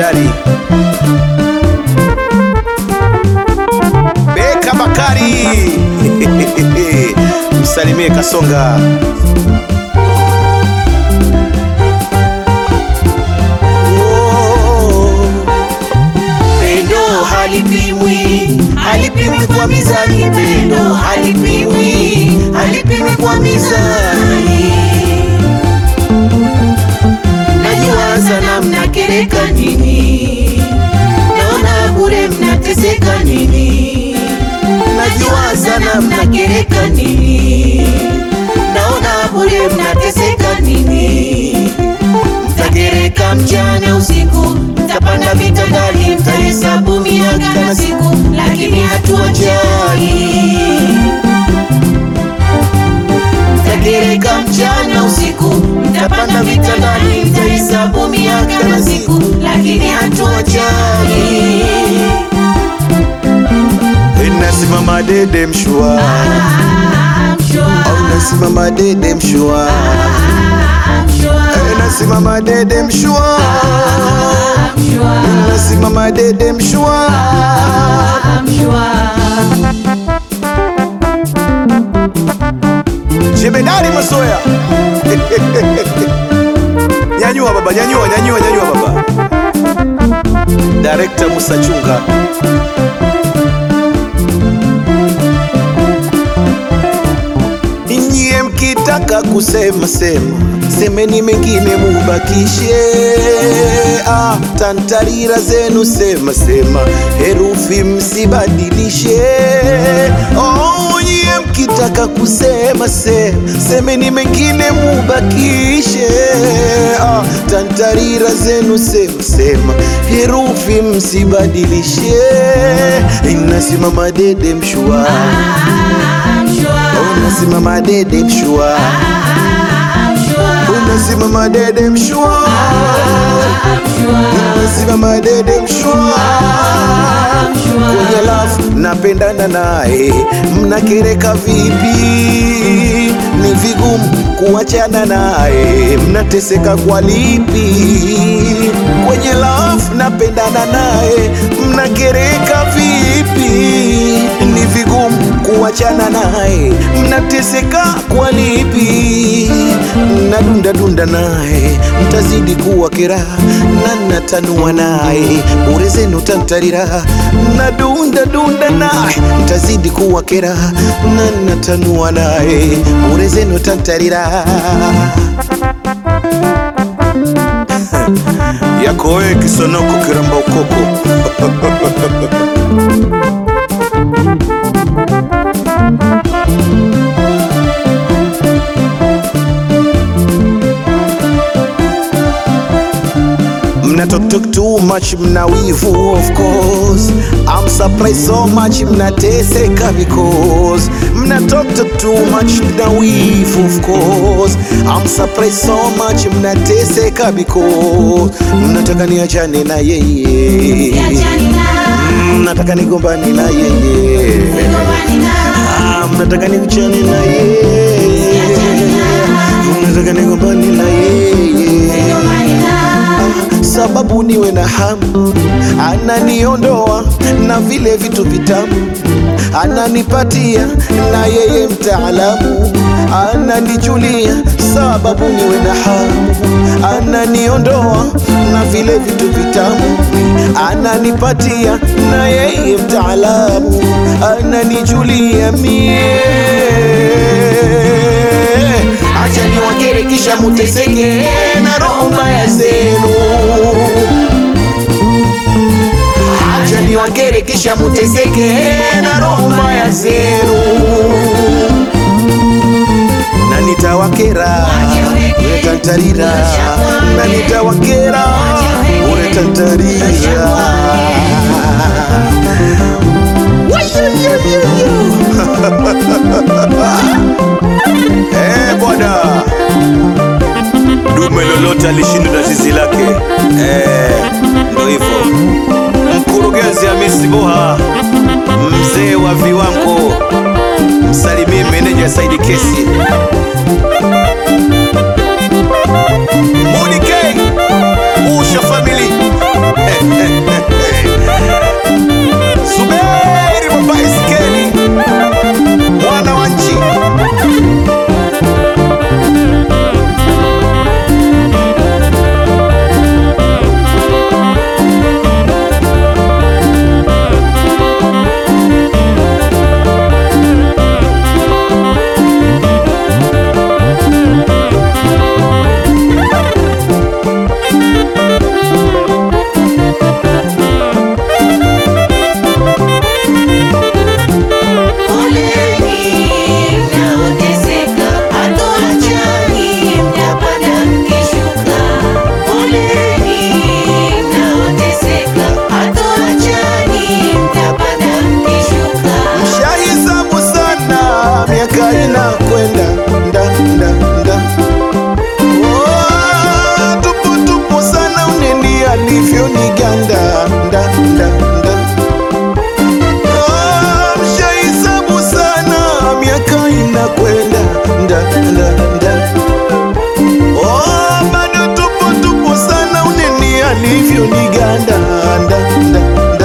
jemedari Beka Bakari msalimie Kasonga. Oh, Pendo halipimwi, halipimwi kwa mizani. Pendo halipimwi, halipimwi kwa mizani. Najiwaza na mnakereka nini? Naona bure mnateseka nini? Najiwaza na mnakereka nini? Naona bure mnateseka nini? Mtagereka mchana usiku, mtapanda vitandani, mtahesabu miaka na siku, lakini hatuwajali. Mtagereka mchana usiku, mtapanda vitandani, mtahesabu miaka na siku, lakini hatuwajali. nasimama dede mshua, au nasimama dede mshua, Eh, nasimama dede mshua, nasimama dede mshua. Jemedari Masoya. Nyanyua baba, nyanyua, nyanyua, nyanyua baba. Director Musa Chunga. Nyie mkitaka kusema sema, semeni mengine mubakishe. Ah, tantarira zenu sema sema, herufi msibadilishe. Oh, nyie mkitaka kusema sema, semeni mengine mubakishe. Ah, tantarira zenu sema sema, herufi msibadilishe. Inasimama dede mshua Unasimama dede mshua, unasimama dede mshua, unasimama dede mshua. Kwenye lafu napendana naye, mnakereka vipi? Ni vigumu kuachana naye, mnateseka kwa lipi? Kwenye lafu napendana naye, mnakereka vipi? Ni vigumu kuachana naye, mnateseka kwa lipi? Nadunda dunda naye, mtazidi kuwa kera na natanua naye, bure zenu tantarira. Nadunda dunda naye, mtazidi kuwa kera na natanua naye, bure zenu tantarira. yako wewe kisonoko kiramba ukoko Mna talk talk too much, mna wivu of course. I'm surprised so much, mnateseka because mna talk talk too much, mna wivu of course. I'm surprised so much, mnateseka because mnataka niachane na yeye, mnataka nigombane na yeye, Ah, mnataka niachane na yeye, mnataka nigombane na yeye sababu niwe na hamu, ananiondoa na vile vitu vitamu, ananipatia na yeye mtaalamu, ananijulia sababu niwe na hamu, ananiondoa na vile vitu vitamu, ananipatia na yeye mtaalamu, ananijulia mie acha niwakere kisha muteseke na roho mbaya zenu. Acha niwakere kisha muteseke na roho mbaya zenu, na nitawakera uretantarira, na nitawakera uretantarira. Eh, bwana dume lolote alishindwa na zizi lake. Eh, ndo hivyo. Mkurugenzi Hamisi Boha, mzee wa viwango, msalimie meneja Saidi Kesi. Mudi K, Usha Family. Eh, ganda nda, nda, nda.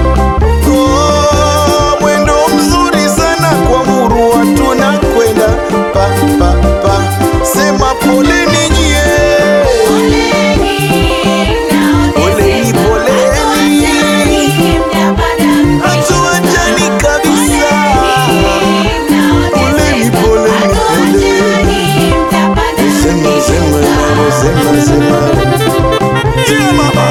Oh, mwendo mzuri sana kwa murua tunakwenda pa pa pa sema poleni nyie Poleni, poleni. hatuachani kabisa Poleni, poleni, poleni. Sema, sema, sema, sema, sema. Yeah, mama.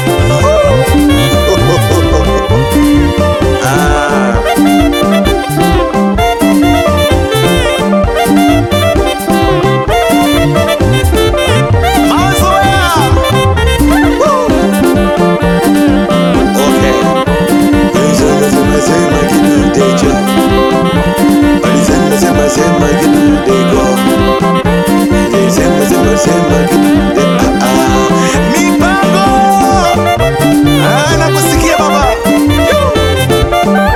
Ah. Mazoea. Woo. Okay. Sema, sema, sema, kidudejo. Sema, sema, sema, kidudego. Sema, sema, sema, kidude- ah, ah. Mipango. Ah, nakusikia baba. Yo.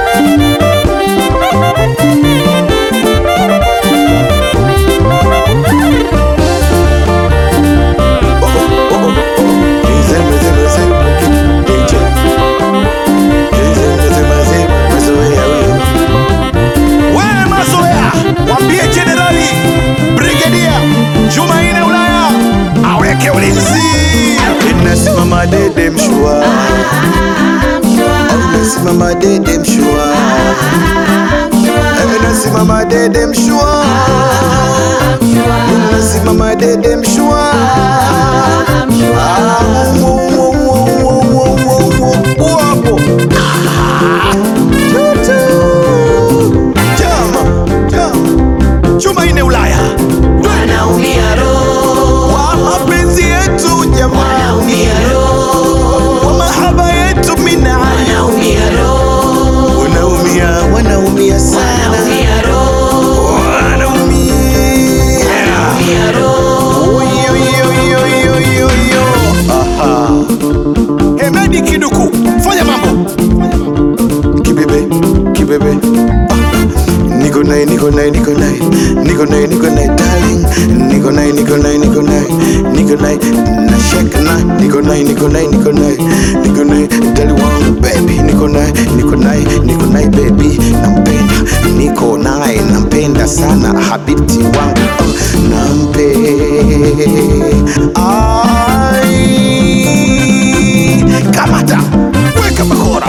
Wewe mazoea, mwambie Jenerali Brigedia Jumaine Ulaya aweke ulinzi. Inasimama dede mshua, inasimama dede mshua, inasimama dede mshua, inasimama dede mshua. Ah, wo, wo, wo, wo, wo, wo, wo, wo, hapo. Ah, tutu. Chama, chama. Jumaine Ulaya Wanaumia roho, wa mapenzi yetu jamaa, wanaumia roho, wa mahaba yetu mina, wanaumia roho, wanaumia wanaumia sana, wanaumia roho, wanaumia wanaumia roho. Oyo, yo, yo, yo, yo, yo. Aha. Hemedi Kiduku, fanya mambo kibebe kibebe niko naye niko naye niko naye niko naye niko naye darling niko naye niko naye niko naye niko naye na shake na niko naye niko naye niko naye niko naye dali wangu baby niko naye niko naye niko naye baby nampenda niko naye nampenda sana habibti wangu uh, nampe ai kamata weka bakora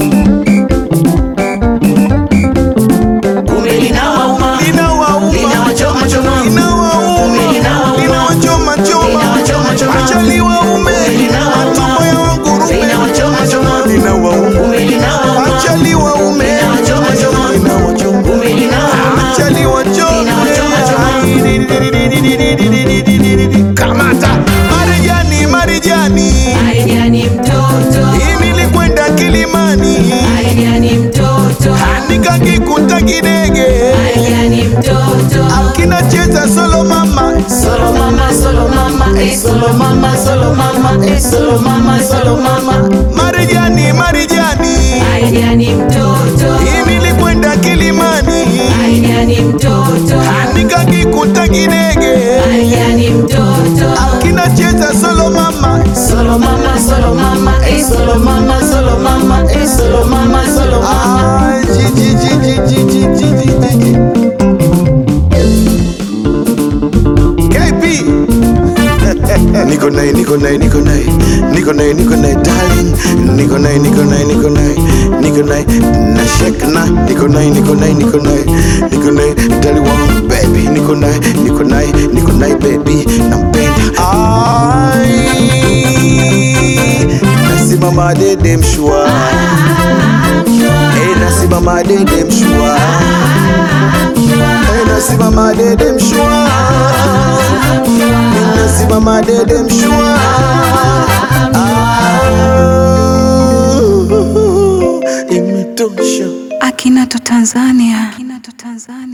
Kumbe linawauma, Linawauma. linawachoma choma, Linawauma. Linawauma. Linawachoma choma. Linawachoma choma. Acha liwaume. Linawauma. Matumbo ya wangurume. linawachoma choma, Linawauma. kumbe linawauma, Acha liwaume. Linawachoma choma. Linawachoma. kumbe linawauma, Acha liwachome. Linawachoma choma. Kamata Marijani, Marijani, Aidia ni mtoto, hii nilikwenda Kilimani, Aidia ni mtoto, nikakikuta kidege Aidia ni mtoto. kinacheza solo mama Solo mama, solo mama, eh, solo mama, solo mama, eh, solo mama, solo mama. Marijani, Marijani, Aidia ni mtoto, hii nilikwenda Kilimani, Aidia ni mtoto, nikakikuta kidege Aidia ni mtoto. kinacheza solo mama Solo mama, solo mama, eh, solo mama, solo mama, eh, solo mama, solo mama. Ah, ji, ji, ji, ji, ji, ji, ji, ji, ji, ji. KP niko naye niko naye niko naye niko naye niko naye darling niko naye niko naye niko naye niko naye na shake na niko naye niko naye niko naye niko naye dali wangu baby niko naye niko naye niko naye baby nampenda ai nasimama dede mshua eh nasimama dede mshua eh nasimama dede mshua nasimama dede mshua Ah, imetosha Akinato Tanzania. Akinato Tanzania.